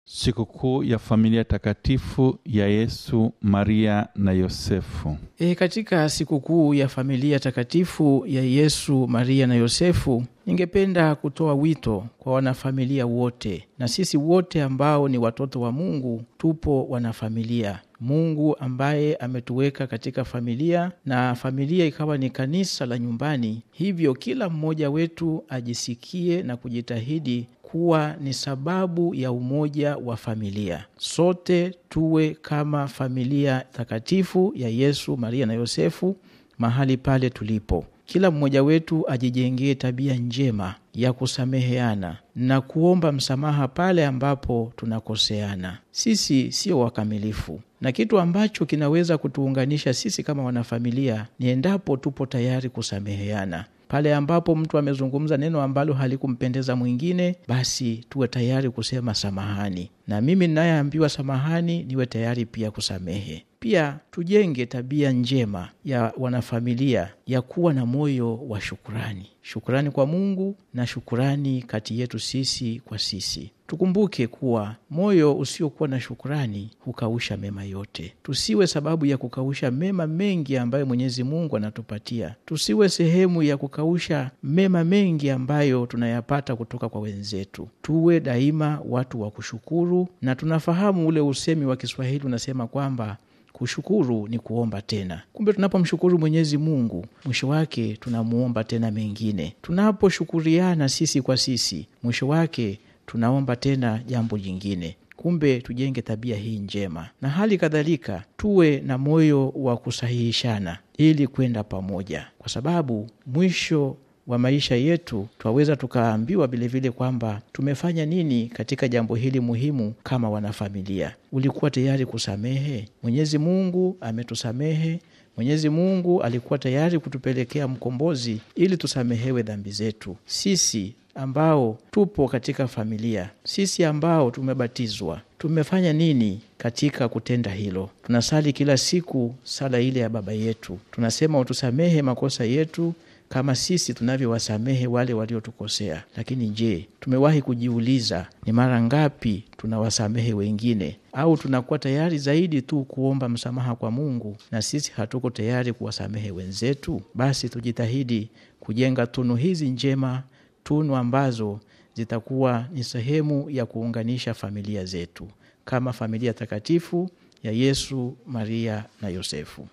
Sikukuu ya familia takatifu ya Yesu, Maria na Yosefu. E, katika sikukuu ya familia takatifu ya Yesu, Maria na Yosefu, ningependa kutoa wito kwa wanafamilia wote na sisi wote ambao ni watoto wa Mungu, tupo wanafamilia. Mungu ambaye ametuweka katika familia na familia ikawa ni kanisa la nyumbani, hivyo kila mmoja wetu ajisikie na kujitahidi kuwa ni sababu ya umoja wa familia. Sote tuwe kama familia takatifu ya Yesu, Maria na Yosefu mahali pale tulipo. Kila mmoja wetu ajijengee tabia njema ya kusameheana na kuomba msamaha pale ambapo tunakoseana. Sisi sio wakamilifu, na kitu ambacho kinaweza kutuunganisha sisi kama wanafamilia ni endapo tupo tayari kusameheana pale ambapo mtu amezungumza neno ambalo halikumpendeza mwingine, basi tuwe tayari kusema samahani, na mimi ninayeambiwa samahani niwe tayari pia kusamehe. Pia tujenge tabia njema ya wanafamilia ya kuwa na moyo wa shukurani, shukurani kwa Mungu na shukurani kati yetu sisi kwa sisi. Tukumbuke kuwa moyo usiokuwa na shukurani hukausha mema yote. Tusiwe sababu ya kukausha mema mengi ambayo Mwenyezi Mungu anatupatia. Tusiwe sehemu ya kukausha mema mengi ambayo tunayapata kutoka kwa wenzetu. Tuwe daima watu wa kushukuru, na tunafahamu ule usemi wa Kiswahili unasema kwamba kushukuru ni kuomba tena. Kumbe tunapomshukuru Mwenyezi Mungu, mwisho wake tunamuomba tena mengine. Tunaposhukuriana sisi kwa sisi, mwisho wake tunaomba tena jambo jingine. Kumbe tujenge tabia hii njema, na hali kadhalika tuwe na moyo wa kusahihishana ili kwenda pamoja, kwa sababu mwisho wa maisha yetu twaweza tukaambiwa vilevile kwamba tumefanya nini katika jambo hili muhimu kama wanafamilia. Ulikuwa tayari kusamehe? Mwenyezi Mungu ametusamehe. Mwenyezi Mungu alikuwa tayari kutupelekea mkombozi ili tusamehewe dhambi zetu. Sisi ambao tupo katika familia, sisi ambao tumebatizwa, tumefanya nini katika kutenda hilo? Tunasali kila siku sala ile ya Baba yetu, tunasema utusamehe makosa yetu kama sisi tunavyowasamehe wale waliotukosea. Lakini je, tumewahi kujiuliza ni mara ngapi tunawasamehe wengine? Au tunakuwa tayari zaidi tu kuomba msamaha kwa Mungu na sisi hatuko tayari kuwasamehe wenzetu? Basi tujitahidi kujenga tunu hizi njema, tunu ambazo zitakuwa ni sehemu ya kuunganisha familia zetu kama familia takatifu ya Yesu, Maria na Yosefu.